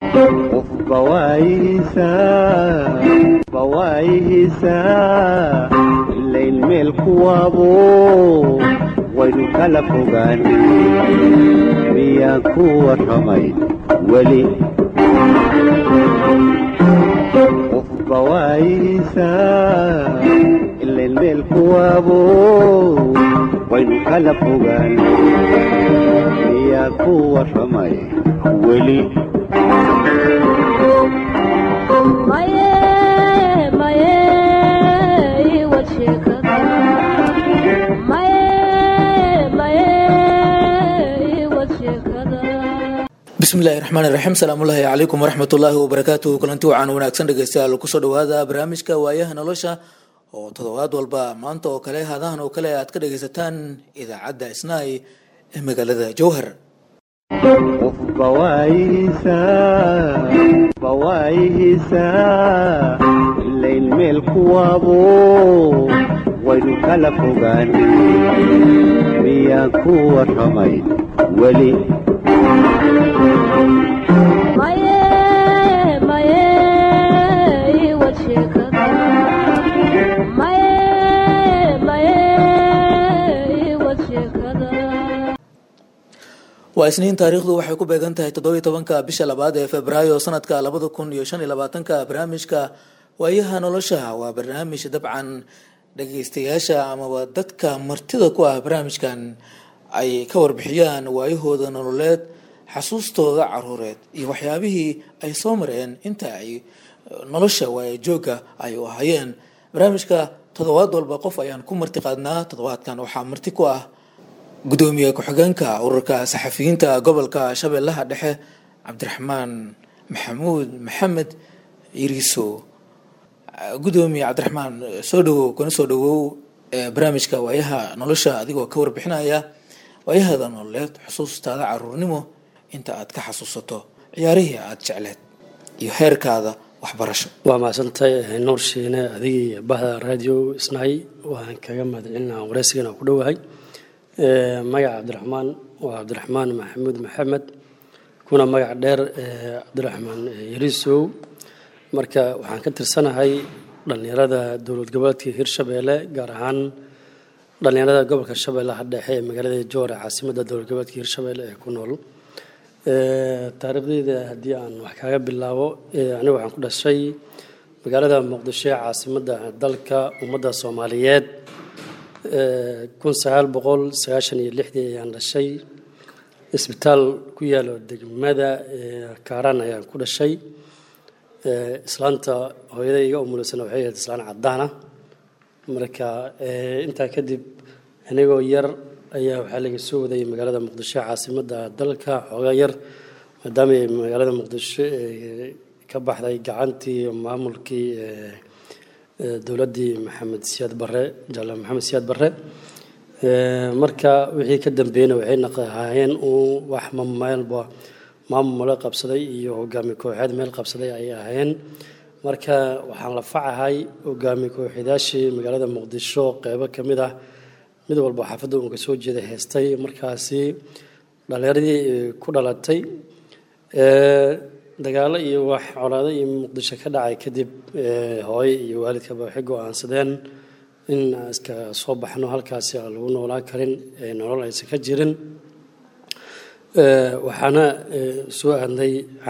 qofba waayihiisaa ilayn meel kuwaabo waynu kala fogaan miyaan ku warramay weli qofba waayihiisaa ilayn meel kuwaabo waynu kala fogaan miyaan ku warramay weli bismillahi raxmaan iraxiim salaamullaahi calaykum waraxmatullaahi wabarakaatuhu kulanti wacan wanaagsan dhegeystayaal kusoo dhawaada barnaamijka waayaha nolosha oo toddobaad walba maanta oo kale hadahan oo kale aad ka dhegeysataan idaacadda isnaay ee magaalada jowhar qofba waayihiisaa ilayn meel kuwaabo waynu kala fogaan miyaan ku warramay weli waa isniin taariikhdu waxay ku beegan tahay toddobiy tobanka bisha labaad ee februaayo sanadka labada kun iyo shan iyo labaatanka barnaamijka waayaha nolosha waa barnaamij dabcan dhageystayaasha amaba dadka martida ku ah barnaamijkan ay ka warbixiyaan waayahooda nololeed xasuustooda caruureed iyo waxyaabihii ay soo mareen inta ay nolosha waaya joogga ay u ahayeen barnaamijka toddobaad walba qof ayaan ku marti qaadnaa toddobaadkan waxaa marti ku ah gudoomiye ku-xigeenka ururka saxafiyiinta gobolka shabeellaha dhexe cabdiraxmaan maxamuud maxamed iriiso gudoomiye cabdiraxmaan soo dhawow kana soo dhawow barnaamijka waayaha nolosha adigoo ka warbixinaya waayahada nololeed xusuustaada caruurnimo inta aad ka xasuusato ciyaarihii aada jecleed iyo heerkaada waxbarasho waa mahadsantahay nuur shiine adigii bahda radio isnaay waan kaga mahadcelinaa wareysigan aan ku dhowahay magaca cabdiraxmaan waa cabdiraxmaan maxamuud maxamed kuna magac dheer cabdiraxmaan yariisow marka waxaan ka tirsanahay dhallinyarada dowlad goboleedka hirshabeelle gaar ahaan dhallinyarada gobolka shabeellaha dhexe ee magaalada joore caasimadda dowlad goboleedka hirshabeelle ee ku nool taariikhdeyda haddii aan wax kaaga bilaabo aniga waxaan ku dhashay magaalada muqdisho ee caasimadda dalka ummadda soomaaliyeed kun sagaal boqol sagaashan iyo lixdii ayaan dhashay isbitaal ku yaalo degmada kaaraan ayaan ku dhashay islaanta hooyada iga umuleysana waxay ahayd islaan cadaana marka intaa kadib anigoo yar ayaa waxaa laga soo wadayay magaalada muqdisho caasimadda dalka xoogaa yar maadaama magaalada muqdisho ka baxday gacantii maamulkii dowladdii maxamed siyaad barre jaalaal maxamed siyaad barre marka wixii ka dambeeyena waxay naqahaayeen uu wax meelba maamul male qabsaday iyo hogaami kooxeed meel qabsaday ay ahaayeen marka waxaan la facahay hogaami kooxeedaashii magaalada muqdisho qeybo ka mid ah mid walba xaafadda uun ka soo jeeda heestay markaasi dhallinyaradii ku dhalatay dagaalo iyo wax colaado iyo muqdisho ka dhacay kadib hooye iyo waalidkaba waxay go-aansadeen in aan iska soo baxno halkaasi aan lagu noolaan karin nolol aysan ka jirin waxaana soo aadnay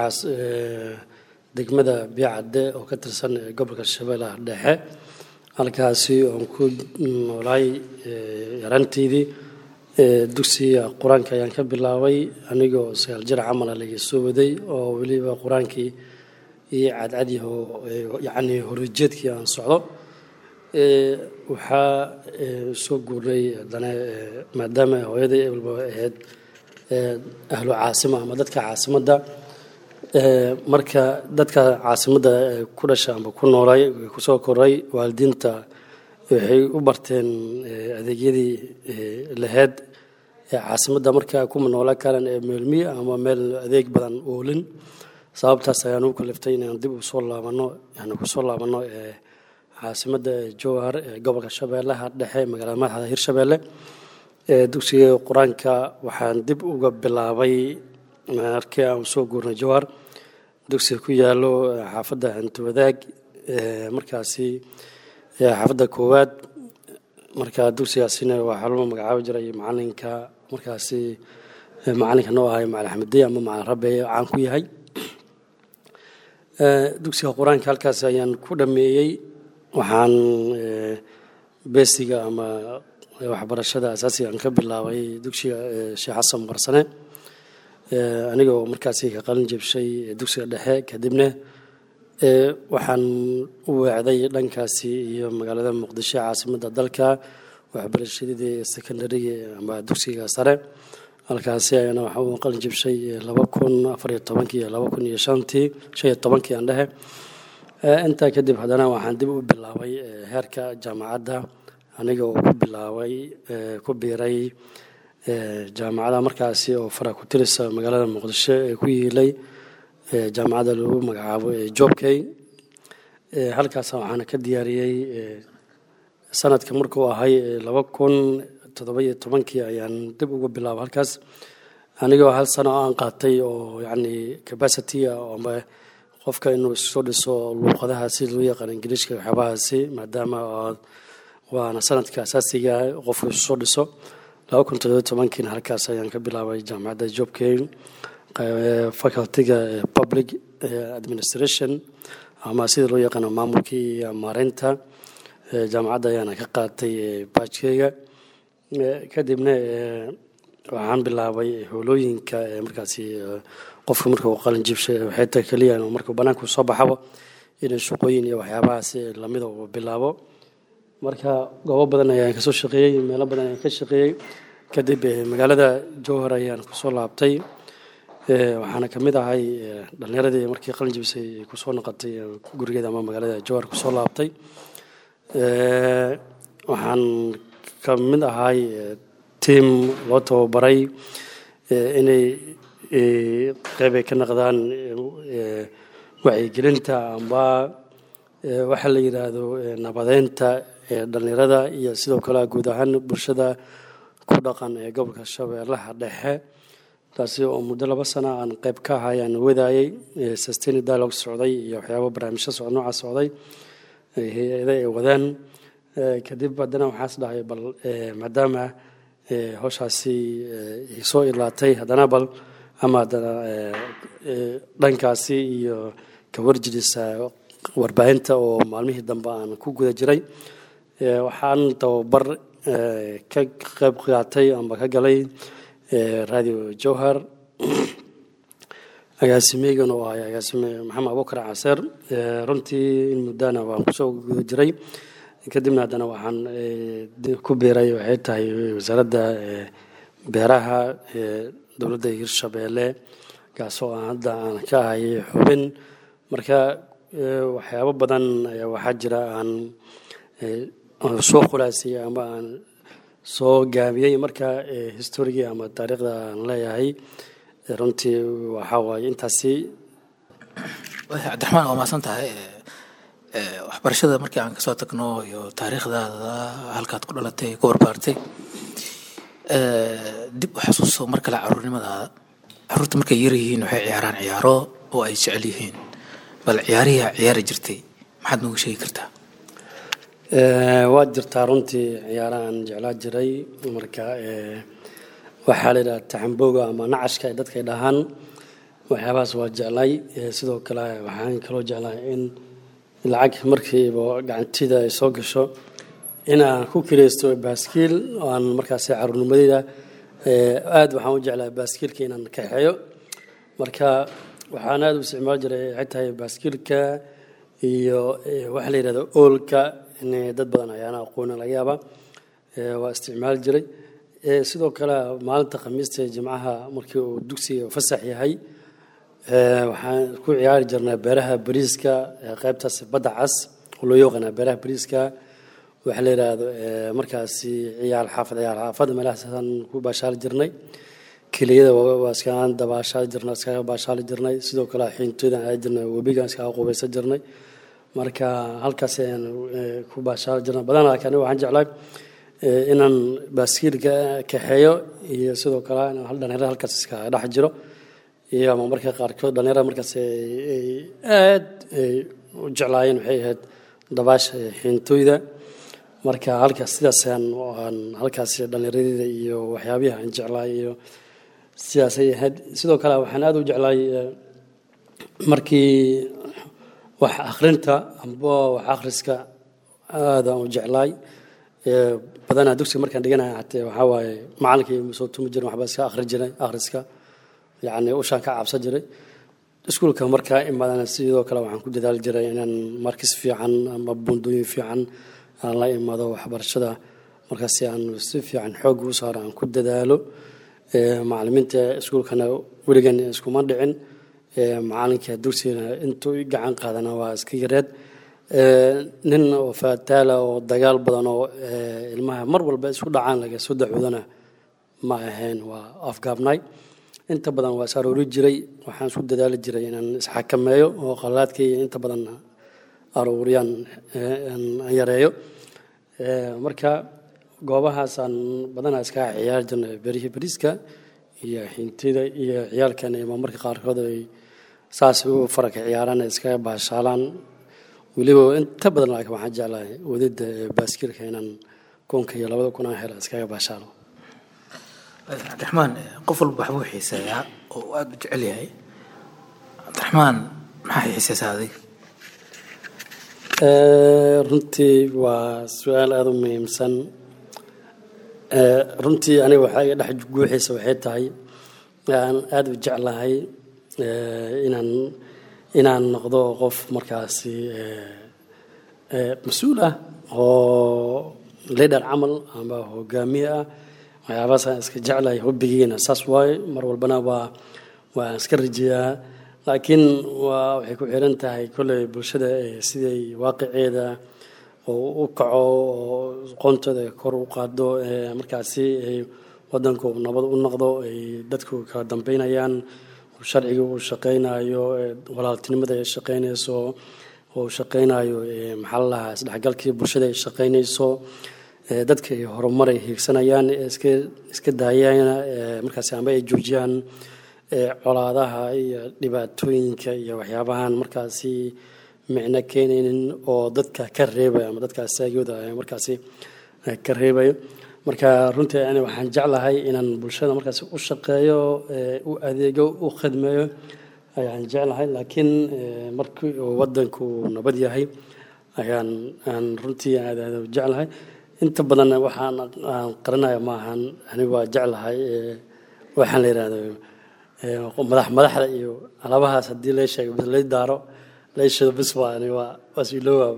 degmada biicadde oo ka tirsan gobolka shabeellaha dhexe halkaasi oon ku noolaay yaranteydii dugsiga qur-aanka ayaan ka bilaabay anigoo sagaal jir camala laga soo waday oo weliba qur-aankii iyo cadcadyaho yacni horjeedkii aan socdo waxaa soo guurnay haddana maadaama hooyaday ebalba ahayd ahlu caasima ama dadka caasimadda marka dadka caasimadda ku dhasha ama ku noolay kusoo koray waalidiinta waxay u barteen adeegyadii laheyd caasimadda markaa kuma noolaan karan ee meelmiya ama meel adeeg badan oolin sababtaas ayaan u kaliftay inaan dib usoo laabano yani kusoo laabano caasimadda jowhar ee gobolka shabeellaha dhexe magaalada madaxda hirshabeelle dugsiga qur-aanka waxaan dib uga bilaabay markii aan soo guurnay jowhar dugsiga ku yaalo xaafadda hantiwadaag markaasi xaafadda koowaad marka dugsigaasina waxaa loo magacaabi jiray macalinka markaasi macalinka noo ahay macalin xamadiye ama macalin rabbe caan ku yahay dugsiga qur-aanka halkaas ayaan ku dhameeyey waxaan beesiga ama waxbarashada asaasiga aan ka bilaabay dugsiga sheekh xasan barsane anigoo markaasi ka qalin jebshay dugsiga dhexe kadibna waxaan u weecday dhankaasi iyo magaalada muqdisho caasimadda dalka waxbarashadii secondariga ama dugsiga sare halkaasi ayana waxaa u qalin jebshay laba kun afariyo tobankii iyo laba kun iyo shantii shan iyo tobankii aan dhehe intaa kadib haddana waxaan dib u bilaabay heerka jaamacadda aniga oo ku bilaabay ku biiray jaamacada markaasi oo fara ku tirisa magaalada muqdisho ee ku yiilay jaamacadda lagu magacaabo jobkey halkaas waxaana ka diyaariyey sanadka markuu ahay laba kun todobaiyo tobankii ayaan dib ugu bilaaba halkaas anigoo hal sano aan qaatay oo yacni capacity ama qofka inuu soo dhiso luuqadaha si loo yaqaan ingiliishka waxyaabahaasi maadaama waana sanadka asaasiga qofku isu soo dhiso laba kun toddobiyo tobankiina halkaas ayaan ka bilaabay jaamacadda jobkey facultyga public administration ama sida loo yaqaano maamulkii iyo maareynta jaamacadda ayaana ka qaatay baajkeyga kadibna waxaan bilaabay howlooyinka markaasi qofka marka uu qalin jibshay waxay tahay keliya markuu banaanku soo baxabo inay shaqooyin iyo waxyaabahaas lamida uu bilaabo marka goobo badan ayaan kasoo shaqeeyey meelo badan ayaan ka shaqeeyey kadib magaalada jowhar ayaan kusoo laabtay waxaana kamid ahay dhalinyaradii markii qalin jibisay kusoo noqotay gurigeeda ama magaalada jowhar kusoo laabtay waxaan ka mid ahay tiam loo tababaray inay qeyb ay ka naqdaan wacyigelinta amba waxa la yidhaahdo nabadeynta dhalinyarada iyo sidoo kale guud ahaan bulshada ku dhaqan ee gobolka shabeellaha dhexe taasi oo muddo laba sana aan qeyb ka ahay aan wadaayey sustain dialogue socday iyo waxyaaba barnaamijyo socod noocaas socday hay-ada ay wadaan kadib haddana waxaas dhahay bal maadaama howshaasi soo ilaatay haddana bal ama haddana dhankaasi iyo kawarjirisa warbaahinta oo maalmihii dambe aan ku guda jiray waxaan tababar ka qeyb qaatay amba ka galay radio jowhar agaasimeygan oo ahay agaasime maxamed abubakar caseer runtii in muddana waan kusoo guda jiray kadibna haddana waxaan ku biiray waxay tahay wasaaradda beeraha dowladda hirshabeelle kaasoo aan hadda aan ka ahay xubin marka waxyaabo badan waxaa jira aan soo khulaasiyey ama aan soo gaabiyey marka historigii ama taariikhda aan leeyahay runtii waxaa waaye intaasi cabdiraxmaan waa mahadsan tahay waxbarashada markii aan kasoo tagno iyo taariikhdaada halkaad ku dhalatay ku barbaartay dib u xasuuso mar kale caruurnimadaada caruurta markay yar yihiin waxay ciyaaraan ciyaaro oo ay jecel yihiin bal ciyaarihii ciyaari jirtay maxaad noogu sheegi kartaa waa jirtaa runtii ciyaarahan jeclaa jiray marka waxaa la yidhaha taxambooga ama nacashka ay dadka dhahaan waxyaabahaas waa jeclay sidoo kale waxaan kaloo jeclaa in lacag markiiba gacantida ay soo gasho in aan ku kiraysto baaskiil aan markaasi caruurnimadeyda aada waxaan u jeclaa baaskiilka inaan kaxeeyo marka waxaan aada u isticmaal jiray waxay tahay baaskiilka iyo waxa la yidhahdo oolka in dad badan ayaana aqoona laga yaaba waa isticmaali jiray sidoo kale maalinta khamiista ee jimcaha markii uu dugsiga fasax yahay waxaan ku ciyaari jirnaa beeraha bariiska qaybtaas badda cas oo loo yaqaanaa beeraha bariiska waxa la yidhaahdo markaasi ciyaar xaafad ciyaar xaafad meelahaasaan ku baashaali jirnay keliyada waa iskaga dabaashaali jirnay iskaga baashaali jirnay sidoo kale xiintooydan aadi jirnay webigaan iskaga qubaysan jirnay marka halkaas ayaan ku baashaali jirnay badanaa laakiin waxaan jeclaa inaan baaskiilka kaxeeyo iyo sidoo kale inaan hal dhalinyarada halkaas iskaga dhex jiro iyo ama marka qaarkood dhalinyarada markaas ay aad ay u jeclaayeen waxay ahayd dabaasha xiintooyda marka halkaas sidaasaan aan halkaas dhallinyaradeyda iyo waxyaabihi aan jeclaay iyo sidaasay ahayd sidoo kale waxaan aada u jeclaay markii wax akhrinta amba wax akhriska aadaan u jeclaay badanaa dugsiga markaan dhiganaya hatee waxaa waaye macalinkii soo tumi jirin waxbaa iska akhri jiray akhriska yacni ushaan ka cabsan jiray iskuulka markaa imaadana sidoo kale waxaan ku dadaali jiray inaan markis fiican ama buundooyin fiican aan la imaado waxbarashada markaasi aan si fiican xoog u saaro aan ku dadaalo macalimiinta iskuulkana weligan iskuma dhicin macalinka dugsigana intuu i gacan qaadana waa iska yareed nin oo faataala oo dagaal badan oo ilmaha mar walba isku dhacaan laga soo dacoodana ma ahayn waa afgaabnay inta badan waa is aroori jiray waxaan isku dadaali jiray inaan isxakameeyo oo qalaadkayga inta badan arooriyaan yareeyo marka goobahaasaan badanaa iskaga ciyaari jirnay berihii beriska iyo xintida iyo ciyaalkan ima marka qaarkood ay saas u faraka ciyaaraan iskaga baashaalaan weliba inta badan laakiin waxaan jeclahay wadida baaskiilka inaan kunka iyo labada kun aan helo iskaga baashaalo cabdiraxmaan qof walba waxbuu xiiseeyaa oo uu aada u jecel yahay cabdiraxmaan maxaa xiiseysaa adiga runtii waa su-aal aada u muhiimsan runtii aniga waxaa iga dhex guuxiisa waxay tahay aan aada u jeclahay inaan inaan noqdo qof markaasi mas-uul ah oo leader camal ama hogaamiye ah waxyaabahaasaan iska jeclahay hobbigiina saas waaye mar walbana waa waan iska rajeeyaa laakiin waa waxay ku xiran tahay kolley bulshada siday waaqiceeda oo u kaco oo qoontooda kor u qaado markaasi ay wadanku nabad u noqdo ay dadku kala dambeynayaan sharciga uu shaqaynayo walaaltinimada ay shaqaynayso oo shaqaynayo maxaa la lahaa isdhexgalkii bulshada ay shaqaynayso dadka ay horumar ay hiigsanayaan iska iska daayaan markaasi amba ay joojiyaan colaadaha iyo dhibaatooyinka iyo waxyaabahan markaasi micno keenaynin oo dadka ka reebaya ama dadka asaagooda markaasi ka reebayo marka runtii ani waxaan jeclahay inaan bulshada markaasi u shaqeeyo u adeego u khidmeeyo ayaan jeclahay laakiin markii uu wadanku nabad yahay ayaan aan runtii aad aad u jeclahay inta badan waxaan aan qaranaya maahan ani waa jeclahay waxaan la yidhahdo madax madaxda iyo alabahaas haddii la sheego bas lay daaro layshado bis waa ani waa waa siiloowaaba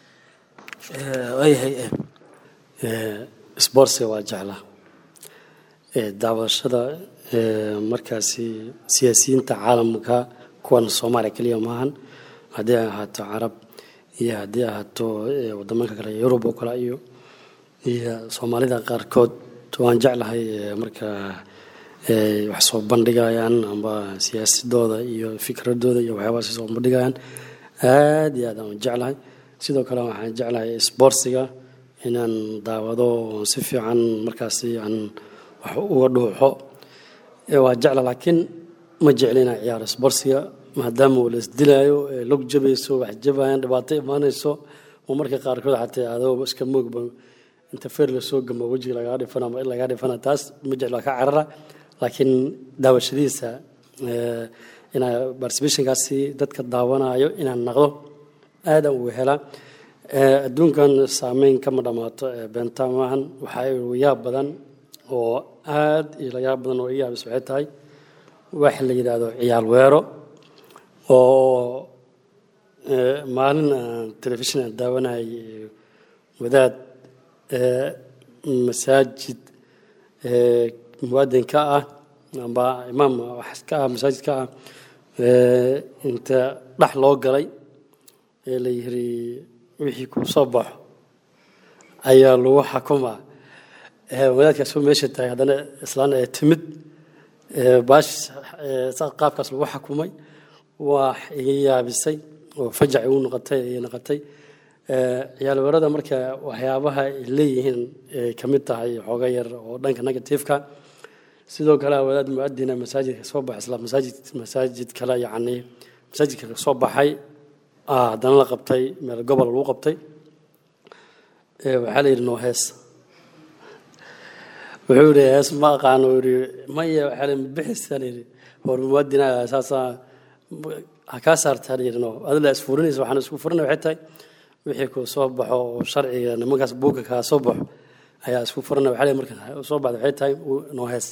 waayahay sportska waa jeclaa daawashada markaasi siyaasiyiinta caalamka kuwan soomaaliya keliya maahan haddii ay ahaato carab iyo haddii ahaato wadamanka kale yurub oo kale iyo iyo soomaalida qaarkood waan jeclahay marka wax soo bandhigayaan amba siyaasadooda iyo fikradooda iyo waxyaabahaas soo bandhigayaan aad iyo aad aan jeclahay sidoo kale waxaan jeclahay sportsiga inaan daawado si fiican markaasi aan wax uga dhuuxo waa jecla laakiin ma jecli inaan ciyaaro sportsiga maadaama uu la isdilaayo log jabayso wax jabayaan dhibaato imaanayso oo marka qaarkood xataa adoo iska moogba inta feer lasoo gamo wejiga lagaa dhifana ama in lagaa dhifana taas ma jeclo ka carara laakiin daawashadiisa inaa participationkaasi dadka daawanayo inaan naqdo aadaan ugu helaa adduunkan saameyn kama dhammaato beenta maahan waxaa igu yaab badan oo aad iyo la yaab badan oo i yaabis waxay tahay wax la yidhaahdo ciyaal weero oo maalin aan telefishin aan daawanayay wadaad masaajid muwaadin ka ah amba imaam wax ka ah masaajid ka ah inta dhex loo galay ee la yiri wixii kuu soo baxo ayaa lagu xakumaa wadaadkaas oo meesha tahay haddana islaan ee timid baash qaabkaas lagu xakumay waa iga yaabisay oo fajac igu noqotay ay noqotay ciyaalweerada marka waxyaabaha ay leeyihiin ay ka mid tahay xooga yar oo dhanka negativeka sidoo kale wadaad muadina masaajidka soo baxay isla masaajid masaajid kale yacni masaajidka ka soo baxay ah haddana la qabtay meel gobol lagu qabtay ee waxaa la yidhi noo hees wuxuu yidhi hees ma aqaano uu yidhi maya waxaa la bixisa la yidhi hor muadina saasaa ha kaa saartaa la yidhi no adila isfurinaysa waxaan isku furinay waxay tahay wixii ku soo baxo oo sharciga nimankaas buugga kaa soo baxo ayaa isku furinay waxaa la yidhi marka soo baxda waxay tahay noo hees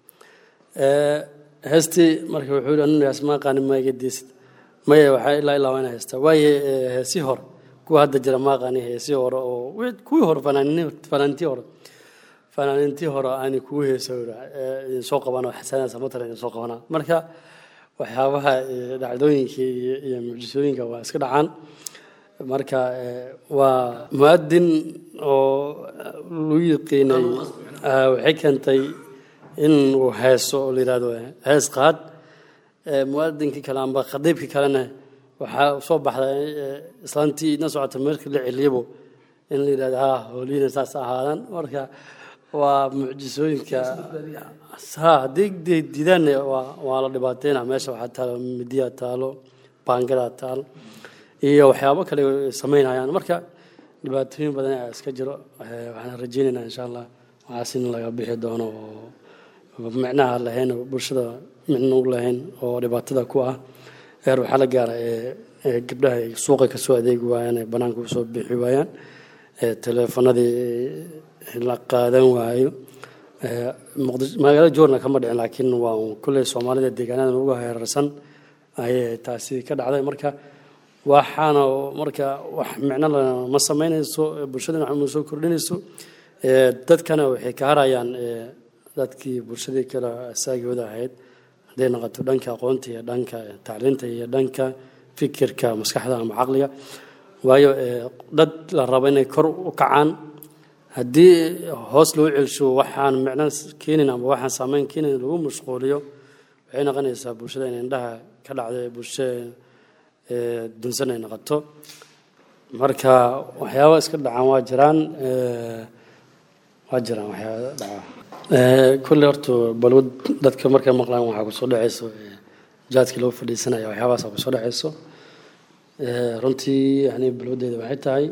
heestii marka wuxuu yidhi aninu hees ma aqaanin ma iga diisid maya waxaa ilaa ilaa waa ina heestaa waaye heesii hore kuwa hadda jira ma aqaanin heesii hore oo kuwii hore fanaaniintii hore fanaaniintii hore aani kugu heesa idin soo qabana xasanaa samatara idin soo qabana marka waxyaabaha dhacdooyinka iyo mucjisooyinka waa iska dhacaan marka waa muadin oo lagu yiqiinay waxay keentay in uu heeso oo la yidhahdo hees qaad muadinkii kale amba khadiibkii kalena waxaa soo baxda islaantii idna socota meelka la celiyabo in la yidhahdo ha hooliina saas ahaadaan marka waa mucjisooyinka ha haddii diidaanna waa la dhibaateyna meesha waxaa taalo midiya taalo baangada taalo iyo waxyaabo kale samaynayaan marka dhibaatooyin badan ayaa iska jiro waxaan rajeynaynaa insha allah waxaas in laga bixi doono oo micnaha lahayn bulshada micno u lahayn oo dhibaatada ku ah heer waxaa la gaara gabdhaha ay suuqa kasoo adeegi waayaan ee banaanka usoo bixi waayaan teleefanadii la qaadan waayo magaalada joorna kama dhicin laakiin waa kulley soomaalida deegaanada ugu heerarsan ayay taasi ka dhacday marka waxaana marka wax micno ma samaynayso bulshadana wax ma soo kordhinayso dadkana waxay ka harayaan dadkii bulshadii kale asaagooda ahayd hadday noqoto dhanka aqoonta iyo dhanka tacliinta iyo dhanka fikirka maskaxda ama caqliga waayo dad la rabo inay kor u kacaan haddii hoos loo celsho waxaan micno keenin ama waxaan saameyn keenin lagu mashquuliyo waxay noqonaysaa bulshada in indhaha ka dhacdo bulsho dunsan ay noqoto marka waxyaaba iska dhacaan waa jiraan waa jiraan waxyaaba dhacaa kulle horta balwad dadka markay maqlaan waxaa kusoo dhacayso jaadkii loo fadhiisanaya waxyaabahaasa kusoo dhacayso runtii yani balwadeeda waxay tahay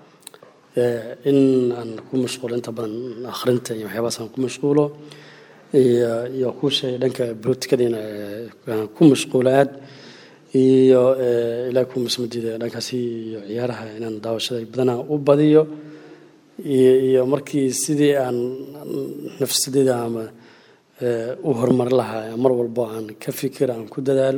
in aan ku mashquulo inta badan akhrinta iyo waxyaabahaas aan ku mashquulo iyo iyo ku sheegay dhanka bolotikadiina aan ku mashquulo aad iyo ilaa ku masmadiida dhankaasi iyo ciyaaraha inaan daawashada badanaa u badiyo iyo markii sidii aan nafsadeeda ama u horumari lahaa mar walbo aan ka fikir aan ku dadaalo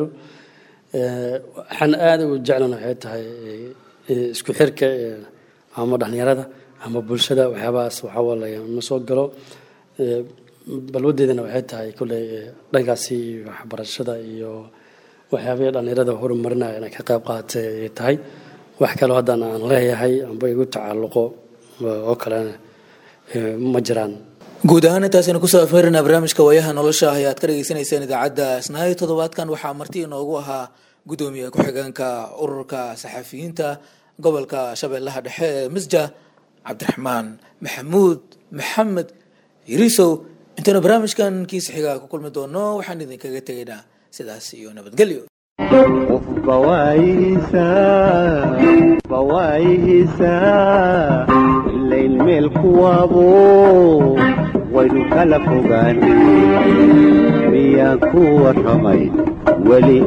waxaan aada u jeclan waxay tahay isku xirka ama dhalinyarada ama bulshada waxyaabahaas waxawalaya ma soo galo balwadeedana waxay tahay kolley dhankaasi waxbarashada iyo waxyaabihii dhalinyarada horumarinaya inay ka qayb qaadatay ay tahay wax kaloo haddana aan leeyahay amba igu tacalluqo oo kalena ma jiraan guud ahaan intaasaynu kusoo afmeerinaa barnaamijka waayaha nolosha ah ee aad ka dhagaysanayseen idaacadda isnaayo toddobaadkan waxaa marti inoogu ahaa guddoomiye ku-xigeenka ururka saxafiyiinta gobolka shabeellaha dhexe ee misja cabdiraxmaan maxamuud maxamed yirisow intaynu barnaamijkan kiisa xigaa ku kulmi doono waxaan idinkaga tegaynaa sidaas iyo nabadgelyo bawaayihiisa ilayn meel kuwaabo waynu kala fogaan miyaan ku warramay weli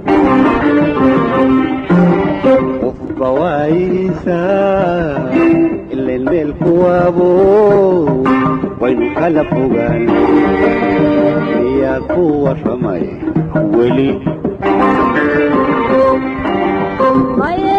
qof bawaayihiisa ilayn meel kuwaabo waynu kala fogaan miyaan ku warramay weli Maya